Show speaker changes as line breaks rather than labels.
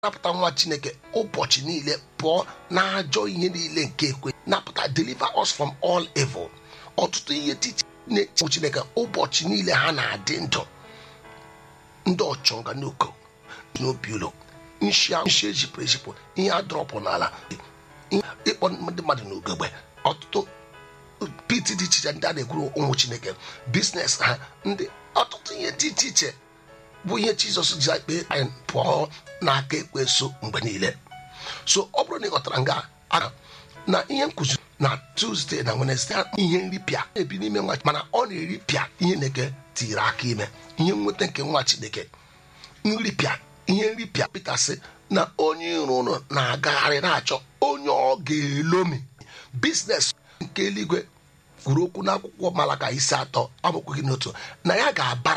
napụta nwa chineke ụbọchị niile pụọ n'ajọ ihe niile nke ekwe napụta deliver us from all evil ọtụtụ ihe titi na-eche chineke ụbọchị niile ha na-adị ndụ ndị ọchọnga n'uko n'obi ụlọ nshi nshi ejipụrụ ejipụ ihe adọrọpụ n'ala ịkpọ ndị mmadụ n'ugegbe ọtụtụ pit dị iche iche ndị a na-ekwuru ụmụ chineke biznes ha ndị ọtụtụ ihe dị iche iche bụ ihe jizọs ji kpee anyị pụọ n'aka ekwensu mgbe niile so ọ bụrụ na ị ghọtara nga aga na ihe nkụzi na tuzdee na wenesde ihe nripịa ebi n'ime nwa mana ọ na-eripịa ihe na-eke tiri aka ime ihe nweta nke nwa chineke nripịa ihe nripịa pita sị na onye iro ụlọ na-agagharị na-achọ onye ọ ga-elomi biznes nke eluigwe kwuru okwu n'akwụkwọ malaka isi atọ amaokwu gị n'otu na ya ga-abara